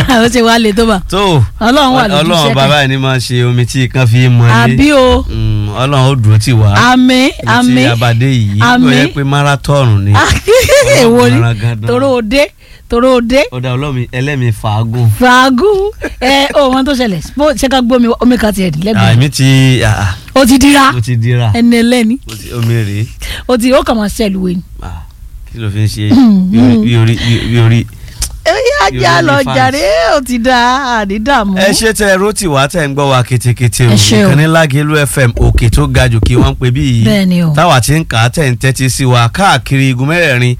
ó ṣe wá lè tó bá tó Ọlọ́run wà lójú ọlọ́run iṣẹ́ bàbá yìí ni máa ṣe omi tí kan fi mọ ilé àbí o Mm, ọlọ́run ó dúró tì wá àmín ibi tí àmín abadé yìí ó Àmín. yẹ pé marathon ni èwo ni Ọlọ́run gandan. tòró òde tòró òde ọ̀dà ọlọ́mi ẹlẹ́mi fàágùn fàágùn ẹ ó wọn tó ṣẹlẹ̀ bó ṣe ká gbómi omi kan tiẹ̀ dì lẹ́gbẹ̀ẹ́ àmì ti ah, ó ti dira mo ti dira ẹni ẹlẹ́ni mo ti omi rèé ó ti ó kàn máa ṣẹlù wẹ̀ ni. Ah, kí ló fi ń ṣe Mm, bí orí- bí orí bí orí. ẹyà ajá Yorùbá lọ ní fans. jàre ó ti da àdídàmú. ẹ ṣe tẹ rotí wá tẹ ń gbọ́ wa ketekete o Ẹ ṣé o. ìkànnì Lágelú FM òkè tó ga jù kí wọ́n ń pè bí yìí bẹ́ẹ̀ ni o táwa ti ń kà á tẹ̀ ń tẹ́tí sí wa káàkiri igun mẹ́rẹ̀ẹ̀rin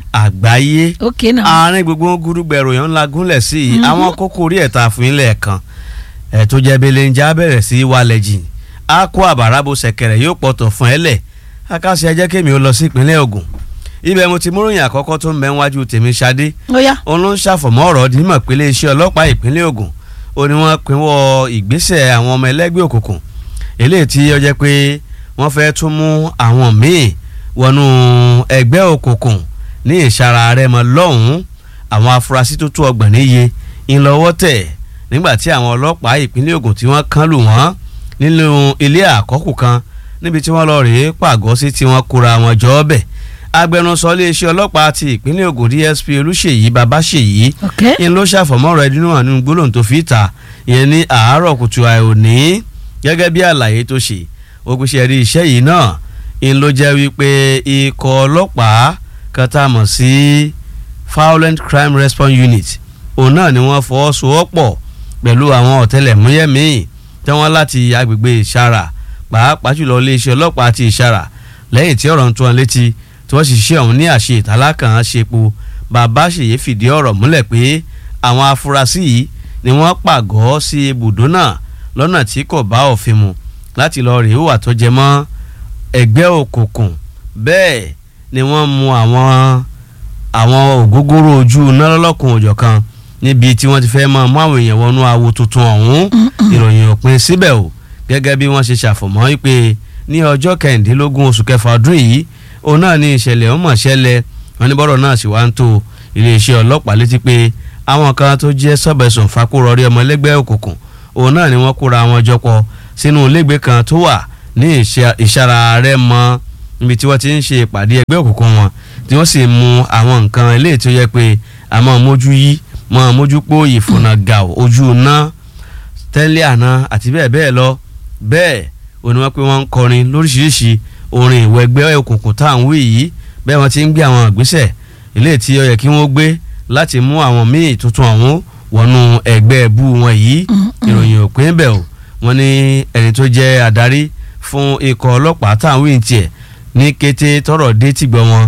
àgbáyé ok náà àárín gbogbo gúdúgbẹ̀rù yẹn ńlá gúnlẹ̀ sí i Mhm. àwọn kókó orí ẹ̀ta fún ilẹ̀ kan ẹ̀ tó jẹ́ belenja bẹ̀rẹ̀ sí í wálẹ̀ jìn á kó àbárabo ṣẹ̀kẹ̀rẹ̀ yóò pọ̀tọ̀ fún ẹ lẹ̀ akáṣe ẹ jẹ́ kémi ó lọ sí ìpínlẹ̀ Ògùn ibẹ̀ mo ti múròyìn àkọ́kọ́ tó ń bẹ níwájú tèmi Ṣadé ó yá òun ló ń ṣàfọ̀mọ́ ọ̀rọ̀ dímọ̀ pé iléeṣẹ́ ọlọ́pàá ìpínlẹ̀ Ògùn ó ní wọ́n pinwọ́ ìgbésẹ̀ àwọn ọmọ ẹlẹ́gbẹ́ òkùnkùn eléyìí tí ó jẹ́ pé wọ́n fẹ́ tún mú àwọn míì wọnú ẹgbẹ́ òkùnkùn ní ìsara rẹ̀ mọ́ lọ́hùn-ún àwọn afurasí tó tó ọgbọ̀n níye ńlọ́wọ́ tẹ̀ nígbà tí àwọn ọlọ́pàá ìpínlẹ̀ Ògùn tí wọ́n kán lù wọ́n nínú ilé àkọ́kù kan níbi tí wọ́n lọ rèé pàgọ́ sí tí wọ́n kóra wọn jọ ọ́ bẹ̀ agbẹnusọ iléeṣẹ́ ọlọ́pàá ti ìpínlẹ̀ Ògùn DSP Olúṣèyí Babáṣèyí ok ń ló ṣàfọ̀mọ́rọ̀ ẹdínú hàn nínú gbólóhùn tó fi ta ìyẹn ní àárọ̀ kùtù àìòní gẹ́gẹ́ bí àlàyé tó ṣe ògùnṣẹ́ rí iṣẹ́ yìí náà ń ló jẹ́ wípé ikọ̀ ọlọ́pàá kan tá a mọ̀ sí Violent Crime Response Unit òun náà ni wọ́n fọwọ́sowọ́pọ̀ pẹ̀lú àwọn ọ̀tẹlẹ̀múyẹ́ míì tí wọ́n láti agbègbè ìṣara pàápàá jùlọ iléeṣẹ́ ọlọ́pàá ti ìṣara lẹ́yìn tí ọ̀rọ̀ ń tún wọn létí tí wọ́n sì ṣe ọ̀hún ní àṣẹ ìtàlákàn ṣepo bàbá ṣèyí fìdí ọ̀rọ̀ múlẹ̀ pé àwọn afurasí yìí ni wọ́n pàgọ́ sí ibùdó náà lọ́nà tí kò bá òfin mu láti lọ rèé wà tó jẹ mọ́ ẹgbẹ́ òkùnkùn bẹ́ẹ̀ ni wọ́n mú àwọn àwọn ògógóró ojú iná lọ́lọ́kùn òjọ̀ kan níbi tí wọ́n ti fẹ́ máa mú àwọn èèyàn wọnú awo tuntun ọ̀hún ìròyìn òpin síbẹ̀ o gẹ́gẹ́ bí wọ́n ṣe ṣàfọ̀mọ́ wípé ní ọjọ́ kẹrìndínlógún oṣù kẹfà ọdún yìí òun náà ní ìṣẹ̀lẹ̀ ọmọ ṣẹlẹ̀ wọn ní bọ́rọ̀ náà sì wá ń tó iléeṣẹ́ ọlọ́pàá létí pé àwọn kan tó jẹ́ sọ́bẹ̀sùn fakúrọ̀rí ọmọ ẹlẹ́gbẹ́ òkùnkùn òun náà ni wọ́n kóra wọn jọ pọ̀ sínú ilégbèé kan tó wà ní ìṣà- ìṣara rẹ̀ mọ́ níbi tí wọ́n ti ń ṣe ìpàdé ẹgbẹ́ òkùnkùn wọn tí wọ́n sì mú àwọn nǹkan eléyìí tó yẹ pé àmọ́ mójú yí mọ́ mójú pó ìfònà gàù ojú iná tẹ́lẹ̀ àná àti bẹ́ẹ̀ bẹ́ẹ̀ lọ bẹ́ẹ̀ ò ní wọ́n pé wọ́n ń kọrin lóríṣiríṣi orin ìwọ ẹgbẹ́ òkùnkùn tá à ń wí yìí bẹ́ẹ̀ wọ́n ti ń gbé àwọn ìgbésẹ̀ eléyìí tí ó yẹ kí wọ́n gbé láti mú àwọn míì tuntun ọ̀hún wọnú ẹgbẹ́ ẹbú wọn yìí ìròyìn òpin bẹ̀ o wọ́n ní ẹni tó jẹ́ adarí fún ikọ̀ ọlọ́pàá tá à ń wí tiẹ̀ ní kété tọ́rọ̀ dé tìgbọ́ wọn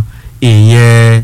ìyẹn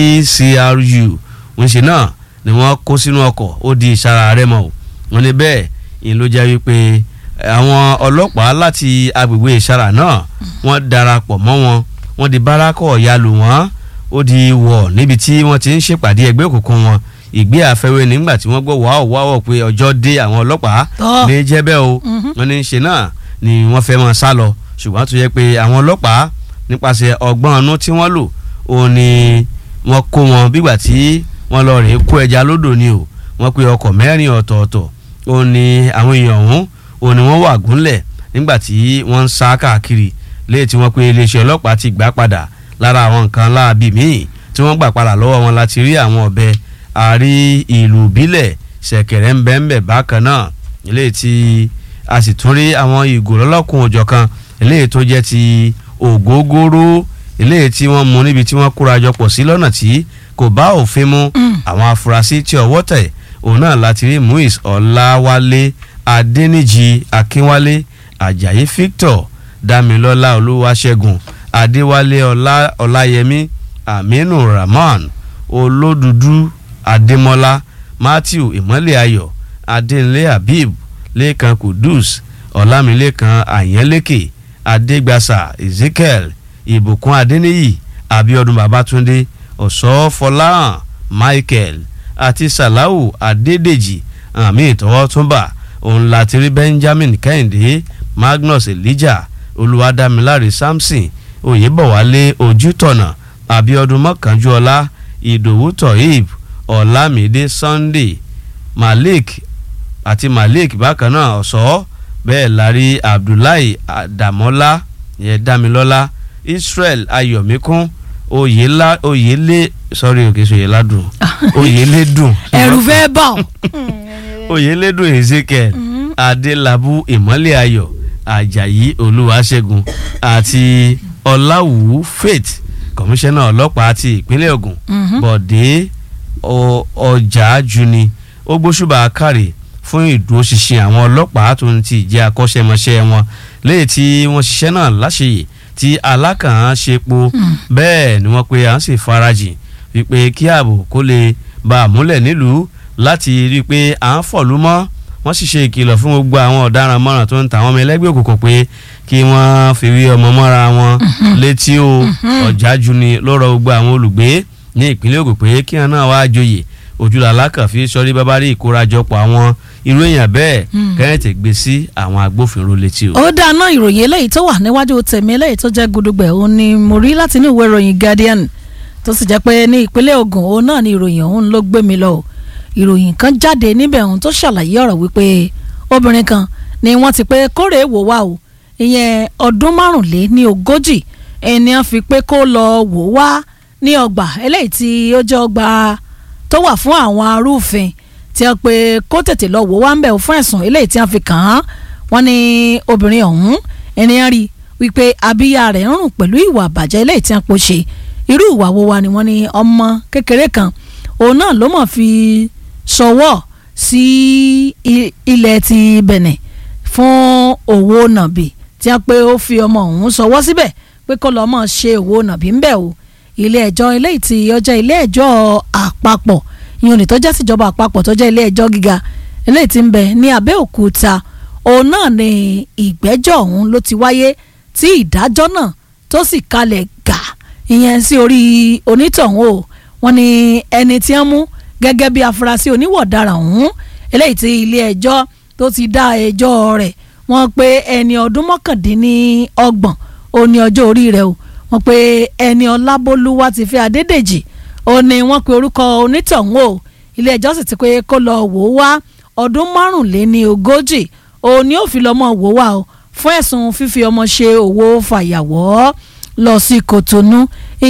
VCRU ń ṣe náà ni wọ́n kó sínú ọkọ̀ ó di ìsara rẹ̀ mọ́ o wọ́n ní bẹ́ẹ̀ ìyẹn ló jẹ́ wípé àwọn ọlọ́pàá láti agbègbè ìsara náà wọ́n darapọ̀ mọ́ wọn wọ́n di bárakọ̀ yalù wọ́n ó di wọ̀ níbi tí wọ́n ti ń ṣèpàdé ẹgbẹ́ òkùnkùn wọn ìgbé àfẹ́wé nígbà tí wọ́n gbọ́ wàá wàá pé ọjọ́ dé àwọn ọlọ́pàá Tọ́. ní jẹ́bẹ́ o Mhm. wọ́n ní í ṣe náà ni wọ́n fẹ́ máa sá lọ ṣùgbọ́n tó yẹ pé àwọn ọlọ́pàá nípasẹ̀ ọgbọ́n ọ̀nù tí wọ́n lò òun ni wọ́n kó wọn bígbà tí wọ́n lọ rèé kó ẹja lódò ni o wọ́n pe ọkọ̀ mẹ́rin ọ̀tọ̀ọ̀tọ̀ òun ni àwọn èèyàn ọ̀hún òun ni wọ́n wà gúnlẹ̀ nígbà tí wọ́n ń sá káàkiri léyìí tí wọ́n pe iléeṣẹ́ ọlọ́pàá ti gbà padà lára àwọn nǹkan láabi míì tí wọ́n gbà padà lọ́wọ́ wọn láti rí àwọn ọ̀bẹ àrí ìlú ìbílẹ̀ ṣẹ̀kẹ̀rẹ̀ ń bẹ ń bẹ bákan náà eléyìí tí a sì tún rí àwọn ìgò lọ́lọ́kùn òjọ̀ kan eléyìí tó jẹ́ ti ògógóró eléyìí tí wọ́n mú níbi tí wọ́n kóra jọ pọ̀ sí lọ́nà tí kò bá òfin mu àwọn afurasí tí ọwọ́ tẹ̀ òun náà láti rí muis ọláwálé adẹnìjì akínwálé ajayi victor damilọlá olúwaṣẹ́gun adéwálé ọlá ọláyẹmí aminu rahman olódùdú adémọlá matthew ìmọ́lẹ̀ ayọ̀ adéǹlé habib lẹ́kan kudus ọlámilẹ́kan àyẹ́lẹ́kẹ̀ adégbàsà ezekiel ìbùkún adéníyì abiodun babatunde ọ̀ṣọ́fọláhàn michael àti salau adédèjì àmì ìtọ́wọ́túnbà òun láti rí benjamin kẹ́hìndé magnus elijah olùwádámiláre samson oyèbọ̀wálé ojútọ̀nà abiodun mọ́kànjúọlá ìdòwú tohib ọ̀làmídé sunday malik àti malik bákan náà ọ̀sọ́ bẹ́ẹ̀ lárí abdullahi adamola yẹn damilọ́lá israel ayọ̀míkún oyèlá oyèlé sorry òkè sọ oyèládùn oyèlédùn ẹ̀rù fẹ́ bà ọ́. oyèlédùn ezekiel adélábù ìmọ́lẹ̀ ayọ̀ ajayi olúwaṣẹ́gun àti ọláwù faith kọmíṣánná ọlọ́pàá ti ìpínlẹ̀ ògùn bọ̀dé ọ- ọjà juni ó gbóṣùbà kárì fún ìdúróṣinṣin àwọn ọlọ́pàá tó ń ti jẹ́ akọ́ṣẹ́mọṣẹ́ wọn léyìí tí wọ́n ṣiṣẹ́ náà láṣeyè tí alákàn ṣe po bẹ́ẹ̀ ni wọ́n pe à ń sì farajìn wípé kí ààbò kó lè bá a múlẹ̀ nílùú láti rí i pé à ń fọ̀lú mọ́ wọ́n sì ṣe ìkìlọ̀ fún gbogbo àwọn ọ̀daràn mọ́ràn tó ń ta àwọn ọmọ ẹlẹ́gbẹ́ òkùnkùn pé kí wọ́n fi wí ọmọ mọ́ra wọn létí o ọ̀jájú ni ló rọ gbogbo àwọn olùgbé ní ìpínlẹ̀ Ògùn pé kí wọn náà wáá joyè ojúlàlá kan fi sọrí bábá rí ìkórajọpọ̀ àwọn irú èèyàn bẹ́ẹ̀ kẹ́hìntì gbé sí àwọn agbófinró létí o. ó dáná ìròyìn eléyìí tó wà níwájú tèmi eléyìí tó jẹ́ gudugbẹ̀ òun ni mo rí láti inú ìwé ìròyìn Guardian tó sì jẹ́ pé ní ìpínlẹ̀ Ògùn òun náà ni ìròyìn òun ló gbé mi lọ ìròyìn kan jáde níbẹ̀ òun tó ṣàlàyé ọ̀rọ̀ wípé obìnrin kan ni wọ́n ti pé kórè wò wá o ìyẹn ọdún márùnlé ní ogójì ẹni á fi pé kó lọ wò wá ní ọgbà eléyìí tí ó jẹ́ ọgbà tó wà fún àwọn arúfin tí a pé kó tètè lọ wò wá ń bẹ̀ fún ẹ̀sùn eléyìí tí a fi kàn án wọ́n ní obìnrin ọ̀hún ènìyàn rí wípé abíyá rẹ̀ ń rùn pẹ̀lú ìwà àbàjẹ́ eléyìí tí a pò ṣe irú ìwà wo wa ni wọ́n ní ọmọ kékeré kan òun náà ló mọ̀ fi ṣọwọ́ sí i- ilẹ̀ ti Benin fún òwò nàbì tí a pé ó fi ọmọ ọ̀hún ṣọwọ́ síbẹ̀ pé kó lọ́ọ́ mọ̀ ṣe òwò nàbì ń bẹ̀ o ilé ẹjọ́ eléyìí tí ó jẹ́ ilé ẹjọ́ àpapọ̀ ìyẹn òní tó jẹ́ síjọba àpapọ̀ tó jẹ́ ilé ẹjọ́ gíga eléyìí tí ń bẹ ní Abẹ́òkúta òun náà ni ìgbẹ́jọ́ ọ̀hún ló ti wáyé tí ìdájọ́ náà tó sì kalẹ̀ gà ìyẹn sí orí onítọ̀hún o wọ́n ní ẹni tí wọ́n mú gẹ́gẹ́ bí afurasí oníwọ̀daràn ọ̀hún eléyìí tí ilé ẹjọ́ tó ti dá ẹjọ́ rẹ̀ wọ́n pé ẹni ọdún mọ́kàndínlọ́gbọ̀n ó ní ọjọ́ orí rẹ̀ o wọ́n pé ẹni ọlábólúwá ti fẹ́ adédèjì ó ní wọ́n pe orúkọ onítọ̀hún o ilé ẹjọ́ sì ti pé kó lọ wò ó wá ọdún márùnléní ogójì òun ni ó fi lọ́mọ wò wá o fún ẹ̀sùn fífi ọmọ ṣe òwò fàyàwọ́ lọ sí Kòtónú